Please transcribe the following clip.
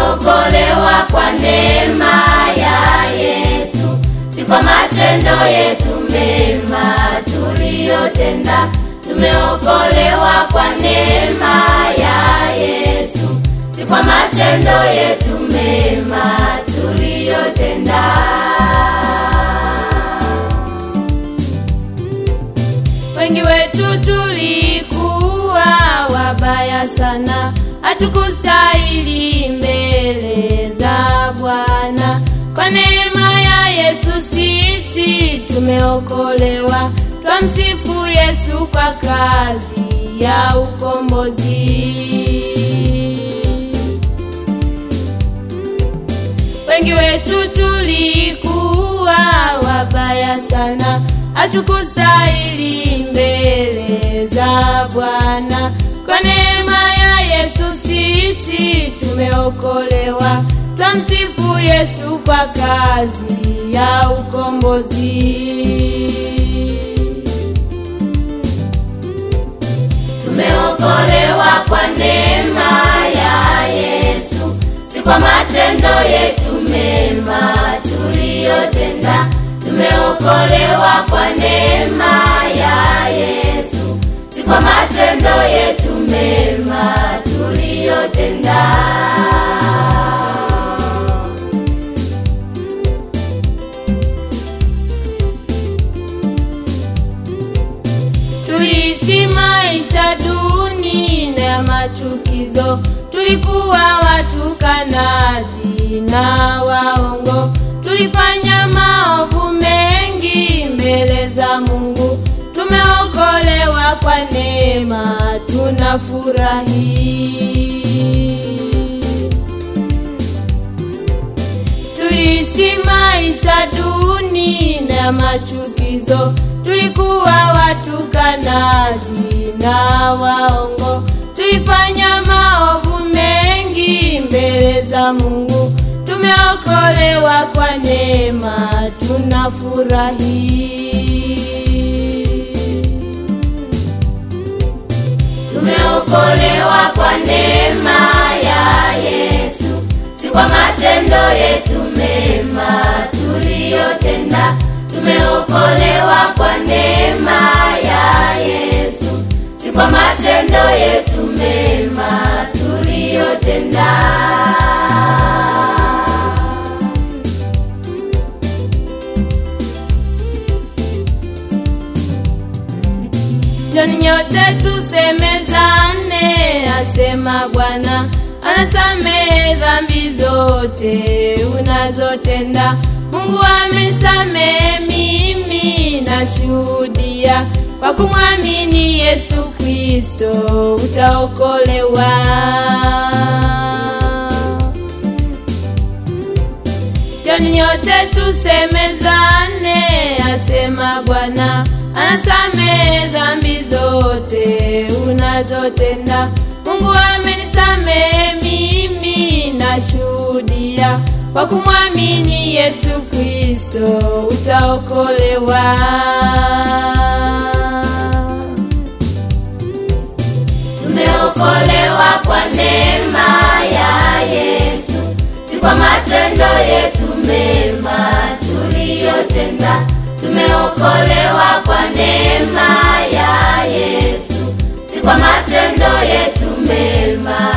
Tumeokolewa kwa neema ya Yesu, si kwa matendo yetu mema tuliyotenda. Tumeokolewa kwa neema ya Yesu, si kwa matendo yetu mema tuliyotenda. Wengi wetu tulikuwa wabaya sana, hatukustahili mbele za Bwana. Kwa neema ya Yesu sisi tumeokolewa, twamsifu Yesu kwa kazi ya ukombozi. Wengi wetu tulikuwa wabaya sana, hatukustahili mbele za Bwana. Kwa neema ya Yesu sisi tumeokolewa, twamsifu Yesu kwa kazi ya ukombozi. Tumeokolewa kwa neema ya Yesu, si kwa matendo yetu mema tuliyotenda. Tumeokolewa kwa neema ya Yesu, si kwa matendo yetu mema tuliyotenda. Tuliishi maisha duni na machukizo, tulikuwa watukanaji na waongo, tulifanya maovu mengi mbele za Mungu. Tumeokolewa kwa neema, tunafurahi. Tuliishi maisha duni na machukizo, tulikuwa watukanaji na waongo, tulifanya maovu mengi mbele za Mungu. Tumeokolewa kwa neema, tunafurahi. Tumeokolewa kwa neema ya Yesu, si kwa matendo yetu mema tuliyotenda. Tumeokolewa kwa neema ya Yesu, si kwa matendo yetu mema tuliyotenda. Njoni nyote tusemezane, asema Bwana, anasamehe dhambi zote unazotenda. Mungu amesamehe, mimi nashuhudia, kwa kumwamini Yesu Kristo utaokolewa. Njoni nyote tusemezane, asema Bwana, anasamehe dhambi zote unazotenda. Mungu amenisamehe, mimi nashuhudia, kwa kumwamini Yesu Kristo utaokolewa. Tumeokolewa kwa neema ya Yesu, si kwa matendo yetu mema tuliyotenda. Tumeokolewa kwa neema ya Yesu, si kwa matendo yetu mema